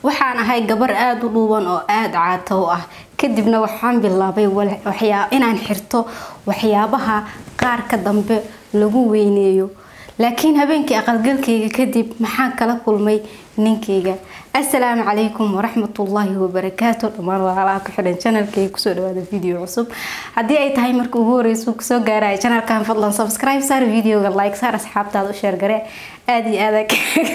waxaan ahay gabar aada u dhuuban oo aada caato u ah kadibna waxaan bilaabay inaan xirto waxyaabaha qaarka dambe lagu weyneeyo laakiin habeenkii aqalgalkayga kadib maxaan kala kulmay ninkayga assalaamu calaykum waraxmatullaahi wabarakaatu dhammaan walaalaha ku xidhan janalkayga kusoo dhawaada video cusub haddii ay tahay marka ugu horeysa kusoo gaaraya janalkan fadlan subscribe saar videoga like saar asxaabtaada u sheergare aada iyo aada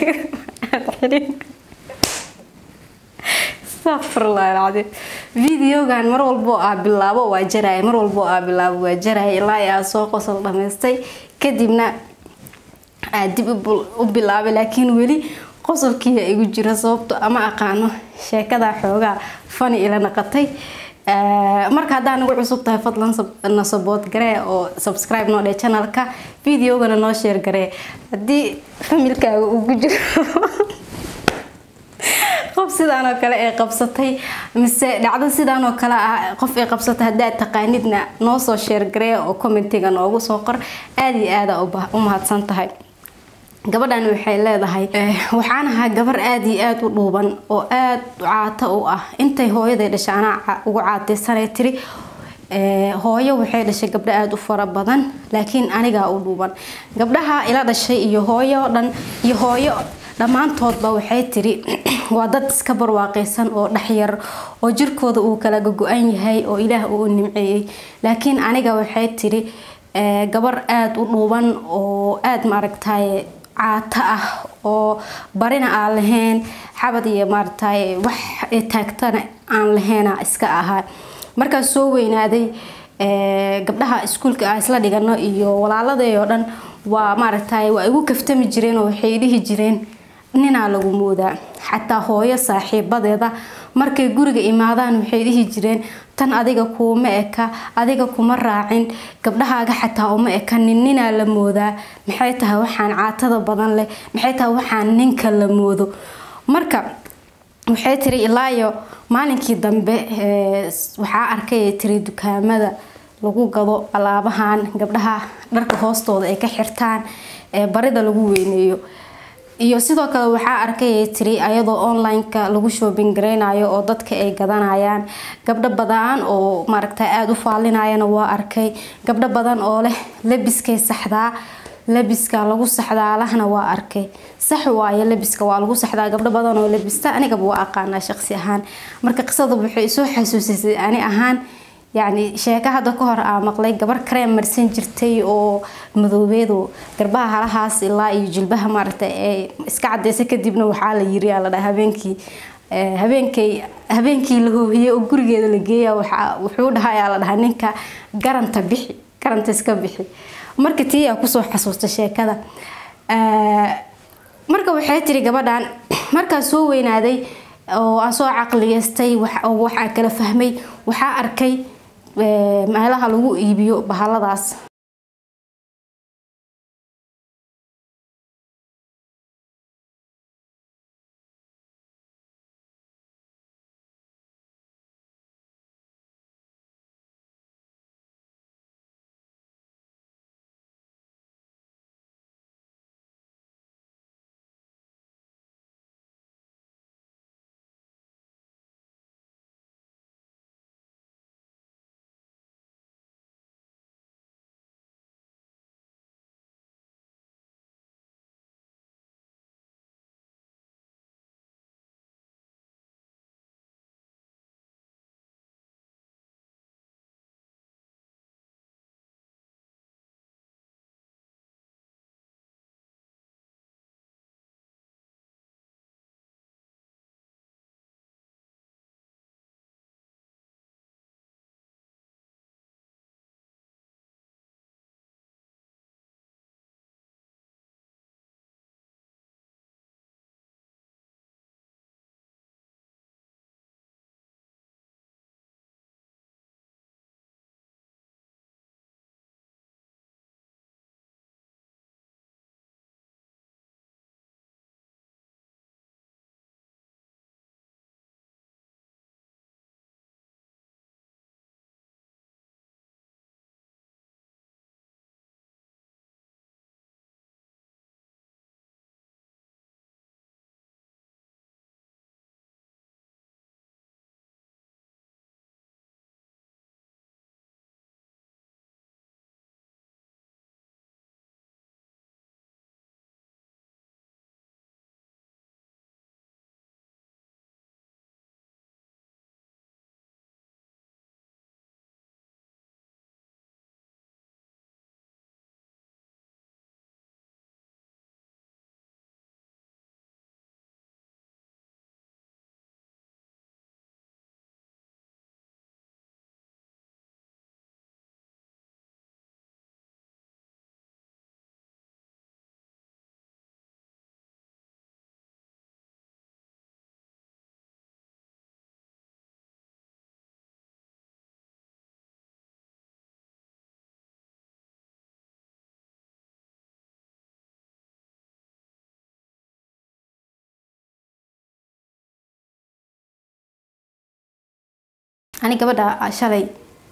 astaqfirullah videogan mar walbo aa bilaabo waa jaraya mar walbo aa bilaabo waa jaraya ilaa aa soo qosol dhamaystay kadibna aa dib u bilaabay laakiin weli qosolkiia igu jira sababto ama aqaano sheekada xoogaa fani ila naqatay marka haddaa nagu cusub tahay fadlan na sabood garee oo subscribe noo dhee channelka videogana noo sheer garee haddii familkaaga ugu jiro qof sidaan oo kale ee qabsatay mise dhacdo sidaan oo kale ah qof ay qabsatay haddaad taqaanidna noo soo sheergaree oo commentiga noogu soo qor aada iyo aada u mahadsan tahay gabadhan waxay leedahay waxaan ahaa gabar aada iyo aada u dhuuban oo aada caato u ah intay hooyaday dhashay anaa ugu caataysanay tiri hooyo waxay dhashay gabdho aada u fara badan laakiin anigaa u dhuuban gabdhaha ila dhashay iyo hooyo dhan iyo hooyo dhammaantoodba waxay tiri waa dad iska barwaaqaysan oo dhexyar oo jirkooda uu kala gogo-an yahay oo ilaah uu nimceeyey laakiin aniga waxay tiri gabar aada u dhuuban oo aada maaragtaye caato ah oo barina aan lahayn xabad iyo maaragtaye wax taagtana aan lahayna iska ahaa markaas soo weynaaday gabdhaha iskuulka ah isla dhigano iyo walaaladay oo dhan waa maaragtaye waa igu kaftami jireen oo waxay dhihi jireen ninaa lagu moodaa xataa hooyo saaxiibadeeda markay guriga imaadaan waxay dhihi jireen tan adiga kuuma eka adiga kuma raacin gabdhahaaga xataa uma eka nin ninaa la moodaa maxay tahay waxaan caatada badan leh maxay tahay waxaan ninka la moodo marka waxay tiri ilaayo maalinkii dambe waxaa arkay tiri dukaamada lagu gado alaabahan gabdhaha dharka hoostooda ay ka xirtaan ee barida lagu weyneeyo iyo sidoo kale waxaa arkay tiri ayadoo online-ka lagu shoobin gareynayo oo dadka ay gadanayaan gabdho badan oo maaragta aada u faalinayana waa arkay gabdho badan oo leh labiskay saxdaa labiska lagu saxdaalahna waa arkay sax waayo labiska waa lagu saxdaa gabdho badan oo labista anigaba waa aqaanaa shaqsi ahaan marka qisada waxay soo xasuusisay ani ahaan yacni sheeko hadda ka hor aa maqlay gabar kareem marsan jirtay oo madoobeedo garbaha halahaas ilaa iyo jilbaha maaragta ee iska cadeysa kadibna waxaa la yiri la dhaha habeenkii habeenkay habeenkii la hoohiyey oo gurigeeda la geeya wuxuu dhahayaa la dhahaa ninka garanta bixi garanta iska bixi marka tii aa kusoo xasuusta sheekada marka waxay tiri gabadhan markaa soo weynaaday oo aan soo caqliyeystay oo waxaa kala fahmay waxaa arkay meelaha lagu iibiyo bahaladaas ani gabadha shalay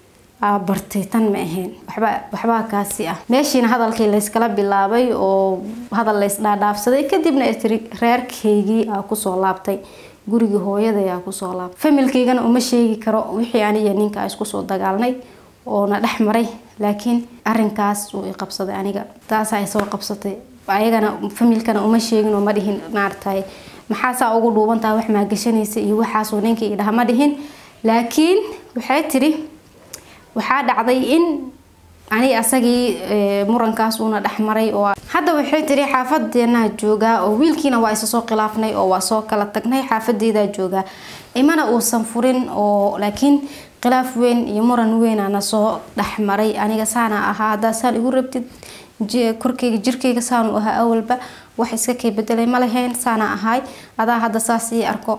bartay tan ma ahayn waxba waxbaa kaasi ah meeshiina hadalkii layskala bilaabay oo hadal lays dhaadhaafsaday kadibna tiri reerkaygii aa kusoo laabtay gurigii hooyaday aa kusoo laabtay familkaygana uma sheegi karo wixii aniyo ninka iskusoo dagaalnay oona dhex maray laakiin arinkaas uu i qabsaday aniga taasaa soo qabsatay ayagana familkana uma sheegin oo ma dhihin maaragtay maxaasaa ugu dhuubantaha wax maagashanaysa iyo waxaasuu ninkii idhaha ma dhihin laakiin waxay tiri waxaa dhacday in ani asagii murankaas uuna dhexmaray oo hadda waxay tiri xaafadeenaa joogaa oo wiilkiina waa isa soo khilaafnay oo waa soo kala tagnay xaafadeedaa joogaa imana uusan furin oo laakiin khilaaf weyn iyo muran weynana soo dhexmaray aniga saana ahaa haddaa saan igu rabtid korkeyga jirkeyga saanu ahaa awalba wax iska kay bedelay ma lahayn saana ahaay adaa hadda saas ii arko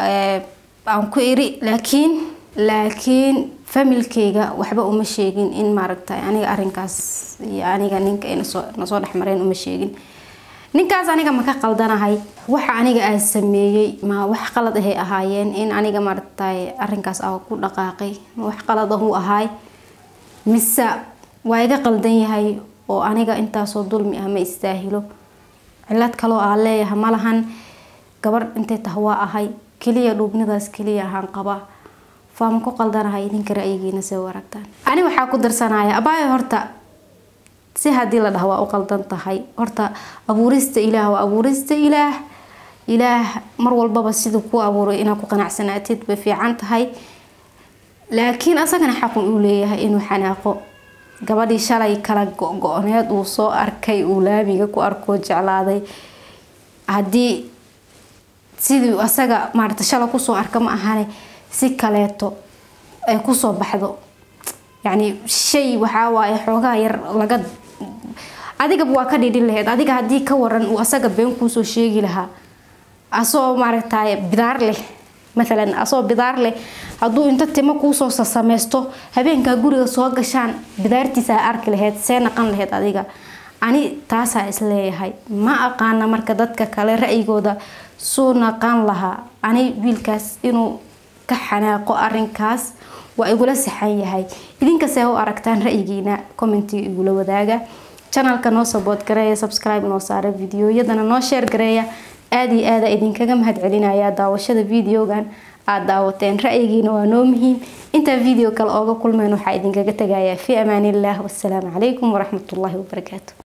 aan ku iri laakiin laakiin familkeyga waxba uma sheegin in maaragtay aniga arinkaas iyo aniga ninka nasoo nasoo dhexmareen uma sheegin ninkaas aniga ma ka qaldanahay waxa aniga aa sameeyey ma wax qalad ahay ahaayeen in aniga maaragtay arinkaas aa ku dhaqaaqay ma wax qalad ahu ahaay mise waa iga qaldan yahay oo aniga intaasoo dulmi ah ma istaahilo cilad kaloo aa leeyaha malahan gabarh intay tah waa ahay keliya dhuubnidaas keliya ahaan qabaa faama ku qaldanahay idinka ra-yigiina see aragtaan ani waxaa ku darsanaya abaayo horta si haddii la dhaha waa u qaldan tahay horta abuurista ilaah waa abuurista ilaah ilaah mar walbaba siduu ku abuuray inaad ku qanacsanaatid bay fiican tahay laakiin asagana xaqun uu leeyahay inuu xanaaqo gabadhii shalay kala go-go-need uu soo arkay uu laamiga ku arkoo jeclaaday haddii sidii asaga maarata shalay kusoo arka ma ahane si kaleeto ay kusoo baxdo yacni shay waxaa waaye xoogaa yar laga adigaba waa ka dhidhin laheyd adiga haddii ka waran uu asaga been kuusoo sheegi lahaa asoo maaragtay bidaar leh maalan asoo bidaar leh hadduu inta timo kuusoo sasameysto habeenkaa guriga soo gashaan bidaartiisaa arki laheyd see naqan laheyd adiga ani taasaa isleeyahay ma aqaana marka dadka kale ra-yigooda suu naqan lahaa ani wiilkaas inuu ka xanaaqo arinkaas waa igula saxan yahay idinkasee u aragtaan ra-yigiina commentiga igula wadaaga janalka noo sabood gareeya subscribe noo saara videoyadana noo sheer gareeya aada iyo aada idinkaga mahad celinaya daawashada videogan aada daawateen ra-yigiina waa noo muhiim intaa video kale ooga kulmeen waxaa idinkaga tagayaa fi amaaniillah wasalaamu calaykum waraxmatullaahi wabarakaatu